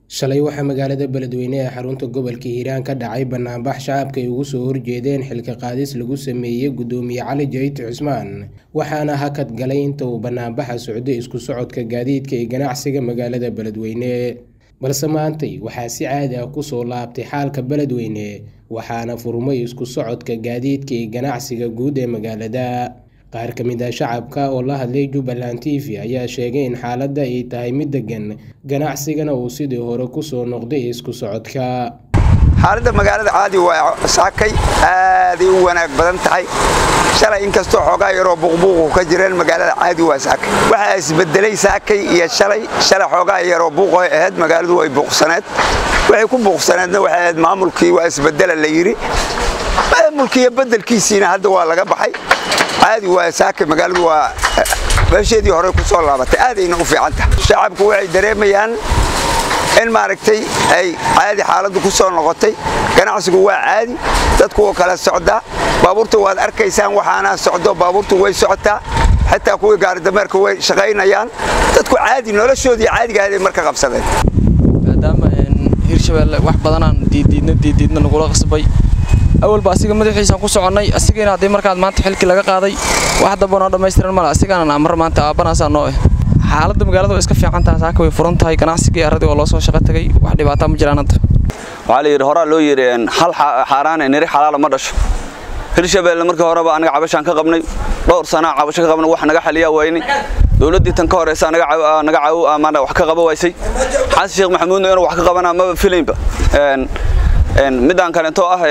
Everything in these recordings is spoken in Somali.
shalay waxaa magaalada beledweyne ee xarunta gobolka hiiraan ka dhacay banaanbax shacabka ay ugu soo horjeedeen xilka qaadis lagu sameeyey gudoomiye cali jayt cusmaan waxaana hakad galay inta uu banaanbaxa socday isku socodka gaadiidka ee ganacsiga magaalada beledweyne balse maantay waxaa si caadi ah kusoo laabtay xaalka beledweyne waxaana furmay isku socodka gaadiidka ee ganacsiga guud ee magaalada qaar ka mid ah shacabka oo la hadlay jubbaland t v ayaa sheegay in xaaladda ay tahay mid degan ganacsigana uu sidii hore kusoo noqday isku socodka xaaladda magaalada caadi waa saakay aaday u wanaag badan tahay shalay inkastoo xoogaa yaroo buuqbuuqu ka jireen magaalada caadi waa saakay waxaa isbedelay saakay iyo shalay shalay xoogaa yaroo buuqoy ahayd magaaladu way buuqsaneed waxay ku buuqsaneedna waxay ahayd maamulkii waa isbedela la yidhi maamulkiiyo bedelkiisiina hadda waa laga baxay caadi waa saakay magaaladu waa meesheedii hore ku soo laabatay aadayna u fiican tahay shacabku waxay dareemayaan in maaragtay ay caadi xaaladdu ku soo noqotay ganacsigu waa caadi dadku oo kala socdaa baabuurta waad arkaysaan waxaana socdo baabuurtu way socotaa xitaa kuwii gaaridameerka way shaqaynayaan dadku caadi noloshoodii caadigahaday marka qabsadeen maadaama hirshabeelle wax badanaan diiddiidna diiddiidna nagula qasbay awalba asiga madaxiisaan ku soconnay asigayna haddii markaad maanta xilkii laga qaaday wax damba noo dhammaystiran male asigaanan amar maanta aabanaasaa noo eh xaaladda magaalada waa iska fiican tahay saaka way furan tahay ganacsigii arradii oo loo soo shaqo tagay wax dhibaataa ma jiraan hadda waxaa la yidhi horaa loo yidhi hal xaaraane niri xalaala ma dhasho hirshabeelle markii horeba anaga cabashaan ka qabnay dhowr sanaa cabasho ka qabnay wax naga xaliyaa waynay dowladdii tan ka horeysa naga caawo amaana wax ka qaba waysay xasan sheekh maxamuudna inuu wax ka qabanaa maba filaynba midaan kaleentoo ah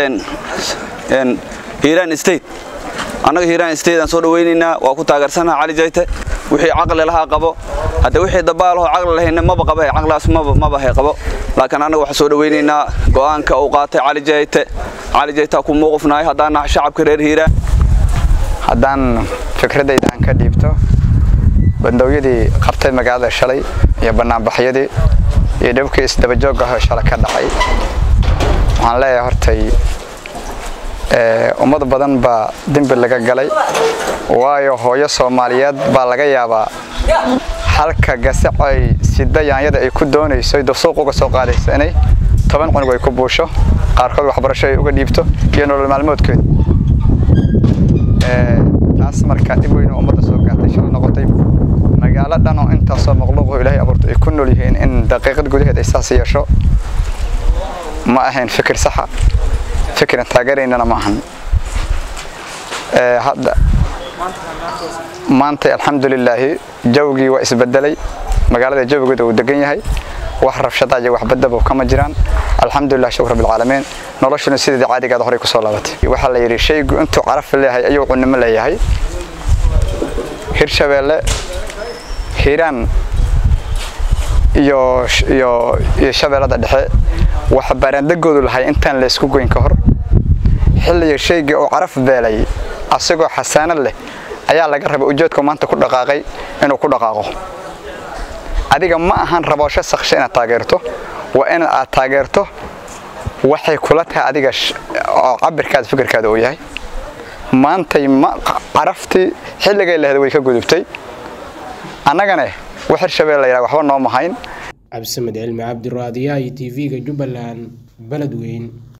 hiiraan state annaga hiiraan state aan soo dhawaynaynaa waa ku taageersanaha cali jayte wixii caqli lahaa qabo hadda wixii dabaalahoo caqli lahayna maba qaba caqligaas maba hay qabo laakiin annaga waxaan soo dhawaynaynaa go'aanka uu qaatay cali jayte cali jaytaa ku muuqufnahay haddaan nahay shacabka reer hiiraan haddaan fikradayda aan ka dhiibto bandoowyadii qabtay magaalada shalay iyo bannaanbaxyadii iyo dhibkii isdabajoog ahoo shalay ka dhacay waxaan leeyahay hortay ummad badan baa dembi laga galay waayo hooyo soomaaliyeed baa laga yaabaa halka gasacoy sida yaanyada ay ku doonayso dasuuq uga soo qaadaysa inay toban cunug ay ku buusho qaarkood waxbarasho ay uga dhiibto iyo nolol maalmoodkeeda taas markaa dhib weyn oo ummadda soo gaartay shalay noqotay magaalo dhan oo intaasoo maqluuqoo ilaahay abuurto ay ku nool yihiin in daqiiqad gudaheed ay saas yeesho ma ahayn fikir saxa fikiran taageeraynana ma ahan hadda maanta alxamdulilaahi jawgii waa isbedelay magaalada jawigeeda uu degan yahay wax rabshada iyo wax badaba kama jiraan alxamdulilah shukr rabbilcaalamiin noloshuna sideeda caadigeeda horey kusoo laabatay waxaa la yidhi shaygu intuu caraf leeyahay ayuu cunimo leeyahay hirshabeelle hiiraan iyo iyo iyo shabeellada dhexe waxa baaraandegoodu lahay intaan la isku goyn ka hor xilliga shaygii uu caraf beelay asagoo xasaanad leh ayaa laga rabay ujeedku maanta ku dhaqaaqay inuu ku dhaqaaqo adiga ma ahan raboosho saksha inaad taageerto waa in aad taageerto waxay kula tahay adiga oo cabirkaada fikirkaada uu yahay maantay caraftii xilligay lahda way ka gudubtay annagane wax hirshabeel la yidhaha waxba noo mahayn cabdisamed cilmi cabdiraadiyaha iyo t v-ga jubbaland beledweyn